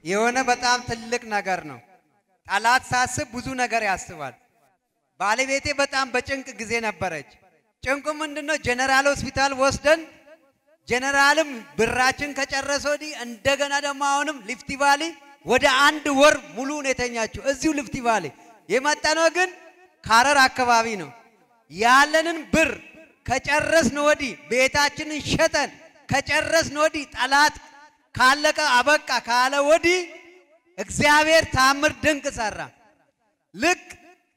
የሆነ በጣም ትልቅ ነገር ነው። ጠላት ሳስብ ብዙ ነገር ያስባል። ባለቤቴ በጣም በጭንቅ ጊዜ ነበረች። ጭንቁ ምንድነው? ጀነራል ሆስፒታል ወስደን ጀነራልም ብራችን ከጨረሰ ወዲህ እንደገና ደግሞ አሁንም ሊፍቲ ቫሊ ወደ አንድ ወር ሙሉ ነው የተኛችው እዚሁ ሊፍቲ ቫሊ። የመጣነው ግን ካረር አካባቢ ነው። ያለንን ብር ከጨረስን ወዲህ ቤታችንን ሸጠን ከጨረስን ወዲህ ጠላት ካለቀ አበቃ ካለ ወዲህ እግዚአብሔር ታምር ድንቅ ሰራ። ልክ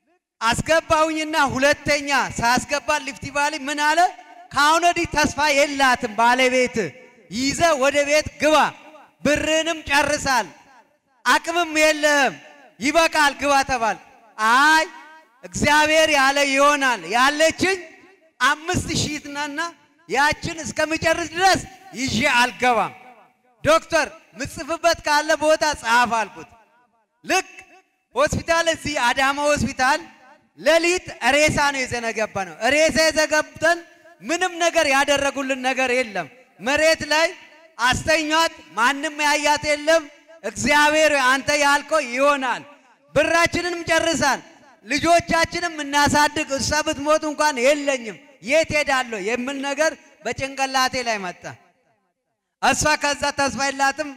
አስገባውኝና ሁለተኛ ሳስገባ ሊፍቲ ቫሊ ምን አለ? ከአሁን ወዲህ ተስፋ የላትም ባለቤት ይዘ ወደ ቤት ግባ፣ ብርንም ጨርሳል፣ አቅምም የለህም፣ ይበቃል፣ ግባ ተባል። አይ እግዚአብሔር ያለ ይሆናል። ያለችኝ አምስት ሺህ ናና ያችን እስከምጨርስ ድረስ ይዤ አልገባም። ዶክተር ምጽፍበት ካለ ቦታ ጻፍ አልኩት። ልክ ሆስፒታል እዚህ አዳማ ሆስፒታል ሌሊት ሬሳ ነው የዘነገባ ነው። ሬሳ የዘገብተን ምንም ነገር ያደረጉልን ነገር የለም። መሬት ላይ አስተኛት፣ ማንም ያያት የለም። እግዚአብሔር አንተ ያልከው ይሆናል። ብራችንንም ጨርሳል። ልጆቻችንም እናሳድግ። እሷ ብትሞት እንኳን የለኝም የት ሄዳለሁ የሚል ነገር በጭንቅላቴ ላይ መጣ። እሷ ከዛ ተስፋ የላትም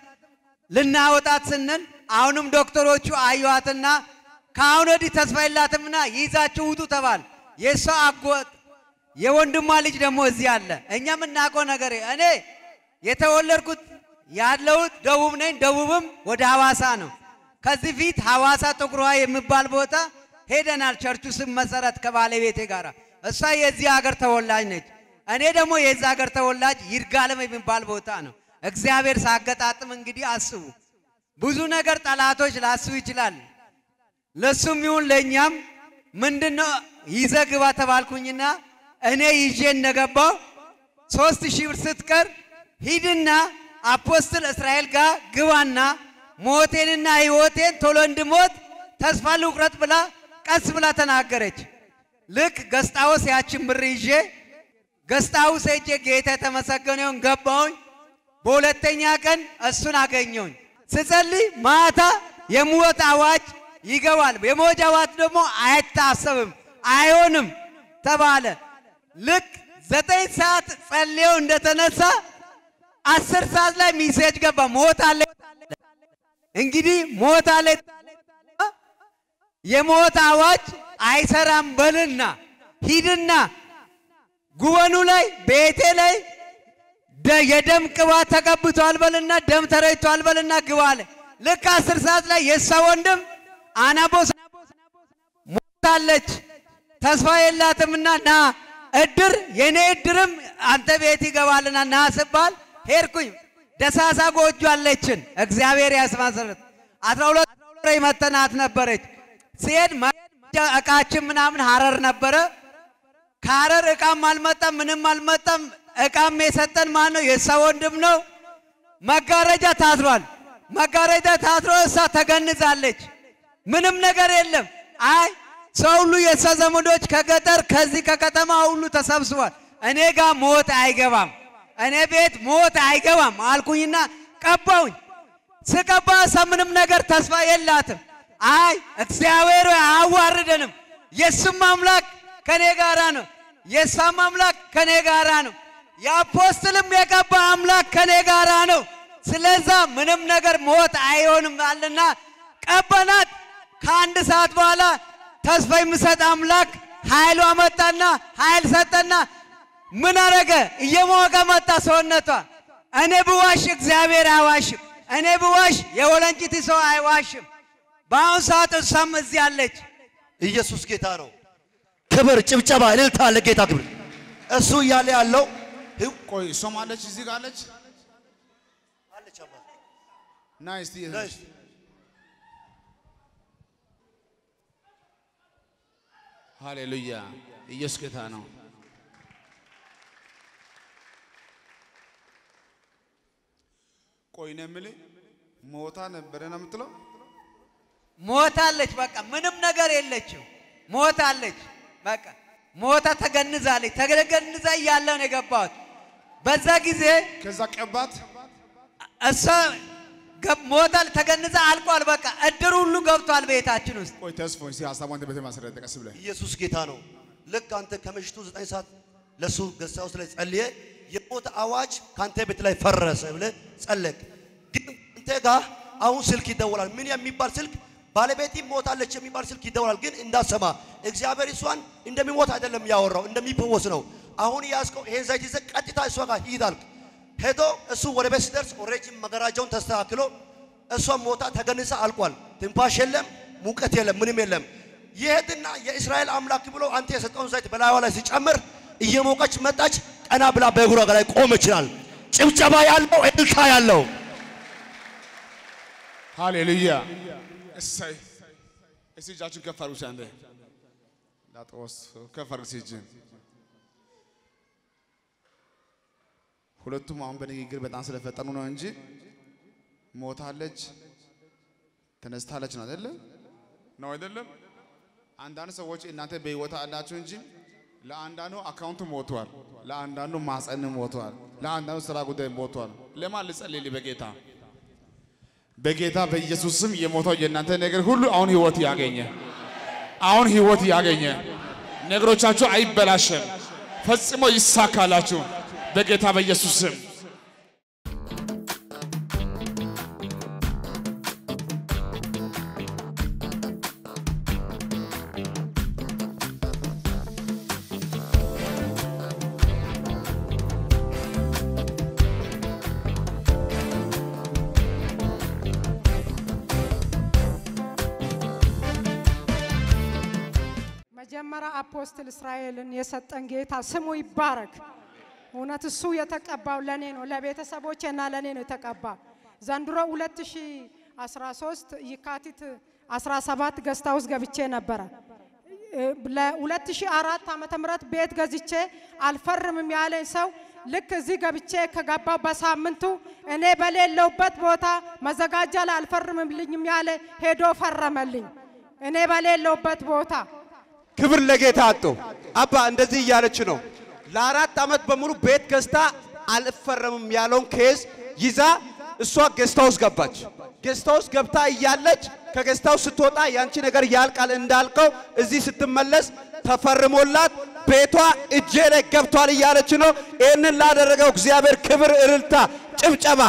ልናወጣት ስንል አሁንም ዶክተሮቹ አዩዋትና ከአሁን ወዲህ ተስፋ የላትምና ይዛችሁ ውጡ ተባል። የእሷ አጎት የወንድሟ ልጅ ደግሞ እዚህ አለ። እኛ የምናውቀው ነገር እኔ የተወለድኩት ያለሁት ደቡብ ነኝ። ደቡብም ወደ ሐዋሳ ነው። ከዚህ ፊት ሐዋሳ ጥቁር ውሃ የሚባል ቦታ ሄደናል። ቸርቹ ስም መሰረት ከባለቤቴ ጋር እሷ የዚህ ሀገር ተወላጅ ነች። እኔ ደግሞ የዚህ ሀገር ተወላጅ ይርጋለም የሚባል ቦታ ነው። እግዚአብሔር ሳገጣጥም እንግዲህ አስቡ። ብዙ ነገር ጠላቶች ላስቡ ይችላል። ለሱም ይሁን ለእኛም ምንድነው ይዘ ግባ ተባልኩኝና እኔ ይዤ እንደገባው ሶስት ሺህ ብር ስትቀር ሂድና አፖስትል እስራኤል ጋር ግባና ሞቴንና ሕይወቴን ቶሎ እንድሞት ተስፋ ልቁረጥ ብላ ቀስ ብላ ተናገረች። ልክ ገስጣውስ ያችን ብር ይዤ ገስጣውስ ሄጄ ጌታ የተመሰገነውን ገባሁኝ። በሁለተኛ ቀን እሱን አገኘሁኝ። ስጸልይ ማታ የሞት አዋጅ ይገባል። የሞት አዋጅ ደግሞ አይታሰብም፣ አይሆንም ተባለ። ልክ ዘጠኝ ሰዓት ጸልየው እንደተነሳ አስር ሰዓት ላይ ሚሴጅ ገባ። ሞት አለ እንግዲህ ሞት አለ የሞት አዋጅ አይሰራም በልና ሂድና ጉበኑ ላይ ቤቴ ላይ የደም ቅባት ተቀብቷል በልና ደም ተረጭቷል በልና ግባ አለ። ልክ አስር ሰዓት ላይ የእሷ ወንድም አናቦስ ሞታለች ተስፋ የላትምና ና እድር የኔ እድርም አንተ ቤት ይገባልና ና ስባል ሄድኩኝ። ደሳሳ ጎጆ አለችን እግዚአብሔር ያስማሰረት አስራ ሁለት ፍሬ መተናት ነበረች። ሲሄድ እቃችን ምናምን ሀረር ነበረ። ከሀረር እቃም አልመጣም፣ ምንም አልመጣም። እቃም የሰጠን ማን ነው? የእሷ ወንድም ነው። መጋረጃ ታስሯል። መጋረጃ ታስሮ እሷ ተገንዛለች። ምንም ነገር የለም። አይ ሰው ሁሉ የእሷ ዘመዶች ከገጠር ከዚህ ከከተማ ሁሉ ተሰብስቧል። እኔ ጋር ሞት አይገባም፣ እኔ ቤት ሞት አይገባም አልኩኝና ቀባውኝ። ስቀባ እሷ ምንም ነገር ተስፋ የላትም። አይ እግዚአብሔር አያዋርደንም፣ የእሱም አምላክ ከኔ ጋራ ነው፣ የእሷም አምላክ ከኔ ጋራ ነው፣ የአፖስትልም የቀባ አምላክ ከኔ ጋራ ነው። ስለዛ ምንም ነገር ሞት አይሆንም አለና ቀበናት። ከአንድ ሰዓት በኋላ ተስፋ የሚሰጥ አምላክ ኃይሉ አመጣና ኃይል ሰጠና ምን አረገ? እየሞቀ መጣ ሰውነቷ። እኔ ብዋሽ እግዚአብሔር አይዋሽም። እኔ ብዋሽ የወለንጭቲ ሰው አይዋሽም። በአሁን ሰዓት እሷም እዚህ አለች። ኢየሱስ ጌታ ነው። ክብር፣ ጭብጨባ፣ እልልታ ለጌታ ክብር። እሱ እያለ ያለው ቆይ እሷም አለች እዚህ ጋር አለች። ና እስቲ ሃሌሉያ ኢየሱስ ጌታ ነው። ቆይ ነው የምልህ ሞታ ነበረ ነው የምትለው? ሞታለች። በቃ ምንም ነገር የለችው። ሞታለች። በቃ ሞታ ተገንዛለች። ተገንዛ እያለ ነው የገባሁት። በዛ ጊዜ ከዛ ቀባት እሷ ገብ- ሞታል፣ ተገንዛ አልቋል። በቃ እድር ሁሉ ገብቷል ቤታችን ውስጥ። ቆይ ተስፎ እስቲ ሀሳቧን አንተ ቤት ማስረዳ ቀስ ብለህ ኢየሱስ ጌታ ነው። ልክ አንተ ከምሽቱ ዘጠኝ ሰዓት ለሱ ገሳ ውስጥ ላይ ጸልየ የሞት አዋጅ ከአንተ ቤት ላይ ፈረሰ ብለህ ጸለቅ። ግን አንተ ጋር አሁን ስልክ ይደወላል። ምን የሚባል ስልክ? ባለቤቴ ሞታለች የሚባል ስልክ ይደወላል። ግን እንዳሰማ እግዚአብሔር እሷን እንደሚሞት አይደለም ያወራው እንደሚፈወስ ነው። አሁን ያዝከው ይሄን ዘይት ይዘህ ቀጥታ እሷ ጋር ሂድ አልክ። ሄዶ እሱ ወደ ቤት ሲደርስ ኦልሬዲ መገራጃውን ተስተካክሎ እሷም ሞታ ተገንሳ አልቋል። ትንፋሽ የለም፣ ሙቀት የለም፣ ምንም የለም። ይሄድና የእስራኤል አምላክ ብሎ አንተ የሰጠውን ዘይት በላይዋ ላይ ሲጨምር እየሞቀች መጣች። ቀና ብላ በእግሯ ላይ ቆም ይችላል። ጭብጨባ ያለው እልልታ ያለው ሃሌሉያ እሰይ እስቲ እጃችሁን ከፍ አድርጉ እስቲ አንዴ ላጦስ ከፍ አድርግ እስቲ እጅህን ሁለቱም አሁን በንግግር በጣም ስለፈጠኑ ነው እንጂ ሞታለች ተነስታለች ነው አይደለም ነው አይደለም አንዳንድ ሰዎች እናንተ በህይወት አላችሁ እንጂ ለአንዳንዱ አካውንቱ ሞቷል ለአንዳንዱ ማጸን ሞቷል ለአንዳንዱ ስራ ጉዳይ ሞቷል ለማን ልጸልይ በጌታ በጌታ በኢየሱስ ስም የሞተው የእናንተ ነገር ሁሉ አሁን ህይወት ያገኘ፣ አሁን ህይወት ያገኘ፣ ነገሮቻችሁ አይበላሸም፣ ፈጽሞ ይሳካላችሁ በጌታ በኢየሱስ ስም። መጀመሪያ አፖስትል እስራኤልን የሰጠን ጌታ ስሙ ይባረክ። እውነት እሱ የተቀባው ለኔ ነው፣ ለቤተሰቦቼ እና ለኔ ነው የተቀባው። ዘንድሮ 2013 የካቲት 17 ገስታ ውስጥ ገብቼ ነበረ። ለ2004 ዓመተ ምህረት ቤት ገዝቼ አልፈርምም ያለኝ ሰው ልክ እዚህ ገብቼ ከገባው በሳምንቱ እኔ በሌለውበት ቦታ መዘጋጃ ላይ አልፈርምልኝም ያለ ሄዶ ፈረመልኝ። እኔ በሌለውበት ቦታ ክብር ለጌታ አጡ አባ እንደዚህ እያለች ነው። ለአራት ዓመት በሙሉ ቤት ገዝታ አልፈረምም ያለውን ኬዝ ይዛ እሷ ጌስት ሃውስ ገባች። ጌስት ሃውስ ገብታ እያለች ከጌስት ሃውስ ስትወጣ ያንቺ ነገር ያልቃል እንዳልከው እዚህ ስትመለስ ተፈርሞላት ቤቷ እጄ ላይ ገብቷል እያለች ነው። ይህንን ላደረገው እግዚአብሔር ክብር፣ እልልታ፣ ጭብጨባ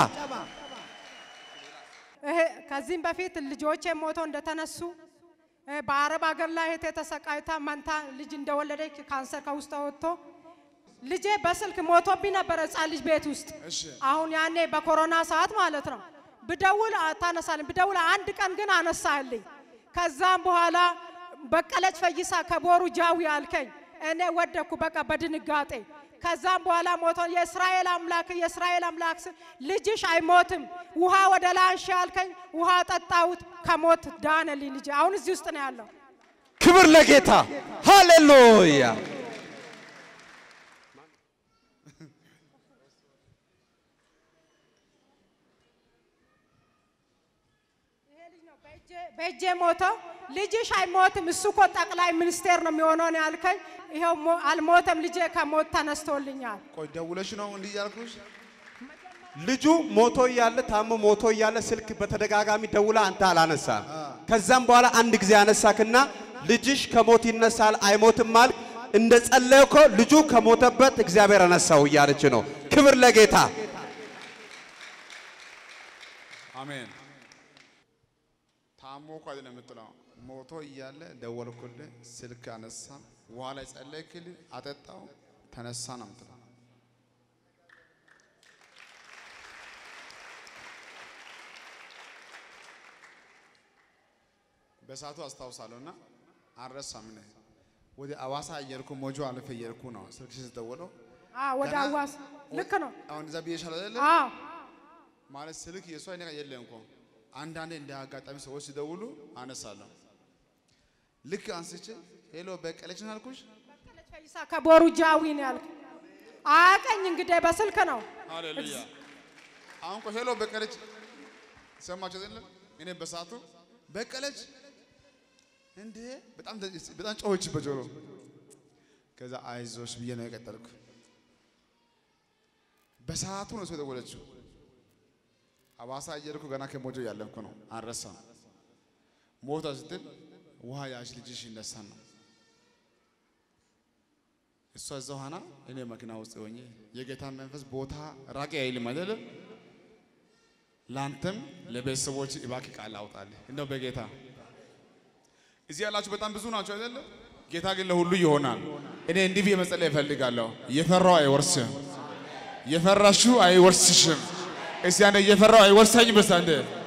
ይሄ ከዚህም በፊት ልጆቼ ሞተው እንደተነሱ እ በአረብ ሀገር ላይ እህቴ ተሰቃይታ መንታ ልጅ እንደወለደች ካንሰር ከውስጥ ወጥቶ ልጄ በስልክ ሞቶብኝ ነበረ ሕፃን ልጅ ቤት ውስጥ። አሁን ያኔ በኮሮና ሰዓት ማለት ነው። ብደውል ታነሳልኝ፣ ብደውል አንድ ቀን ግን አነሳልኝ። ከዛም በኋላ በቀለች ፈይሳ ከቦሩ ጃዊ አልከኝ። እኔ ወደኩ በቃ በድንጋጤ። ከዛም በኋላ ሞቶ የእስራኤል አምላክ የእስራኤል አምላክ ስል ልጅሽ አይሞትም፣ ውሃ ወደ ላይ አንሺ አልከኝ። ውሃ ጠጣሁት፣ ከሞት ዳነልኝ ልጅ። አሁን እዚህ ውስጥ ነው ያለው። ክብር ለጌታ ሃሌሉያ። በእጄ ሞተው ልጅሽ አይሞትም፣ እሱ እኮ ጠቅላይ ሚኒስቴር ነው የሚሆነው ነው ያልከኝ። ይኸው ሞ- አልሞተም፣ ልጄ ከሞት ተነስቶልኛል። ቆይ ደውለሽ ነው እንዲህ እያልኩሽ ልጁ ሞቶ እያለ ታሞ ሞቶ እያለ ስልክ በተደጋጋሚ ደውላ አንተ አላነሳ። ከዛም በኋላ አንድ ጊዜ አነሳክና ልጅሽ ከሞት ይነሳል አይሞትም አልክ። እንደ ጸለይኮ ልጁ ከሞተበት እግዚአብሔር አነሳው እያለች ነው። ክብር ለጌታ። አሜን። ታሞ እኮ አይደለም የምትለው ሞቶ እያለ ደወልኩልህ፣ ስልክ አነሳ፣ ውሃ ላይ ጸለይክልኝ፣ አጠጣው፣ ተነሳ ነው የምትለው። በሰዓቱ አስታውሳለሁ እና አልረሳም። እኔ ወደ አዋሳ እየሄድኩ ሞጆ አልፌ እየሄድኩ ነው ስልክ ስትደውለው አዎ፣ ወደ ገና- አዋስ ልክ ነው። አሁን እዛ ብዬሻለሁ አይደለ? አዎ ማለት ስልክ የእሷ አይነት የለም እኮ አንዳንዴ እንደ አጋጣሚ ሰዎች ሲደውሉ አነሳለሁ። ልክ አንስቼ ሄሎ በቀለች ነው አልኩሽ። በቀለች ፈይሳ ከቦሩ ጃዊ ነው ያልክ። አያቀኝ እንግዲህ በስልክ ነው። ሃሌሉያ። አሁን እኮ ሄሎ በቀለች ሰማችሁ አይደለም? እኔ በሰዓቱ በቀለች እንዴ በጣም ደ- በጣም ጮኸች በጆሮ። ከዛ አይዞሽ ብዬ ነው የቀጠልኩ። በሰዓቱ ነው ሰው የደወለችው። ሐዋሳ እየሄድኩ ገና ከሞጆ ያለፍኩ ነው። አልረሳም። ሞታ ስትል ውሃ ያዥ ልጅሽ ይነሳል ነው። እሷ እዛው ሆና እኔ መኪና ውስጥ ሆኜ የጌታ መንፈስ ቦታ ራቂ አይልም አይደለም። ለአንተም ለቤተሰቦች እባክህ ቃል አውጣልህ እንደው በጌታ እዚህ ያላችሁ በጣም ብዙ ናቸው አይደለም። ጌታ ግን ለሁሉ ይሆናል። እኔ እንዲህ ብዬ መጸለይ እፈልጋለሁ። የፈራው አይወርስም፣ የፈራሹ አይወርስሽም። እስቲ አንዴ የፈራው አይወርሰኝም። በሳንደ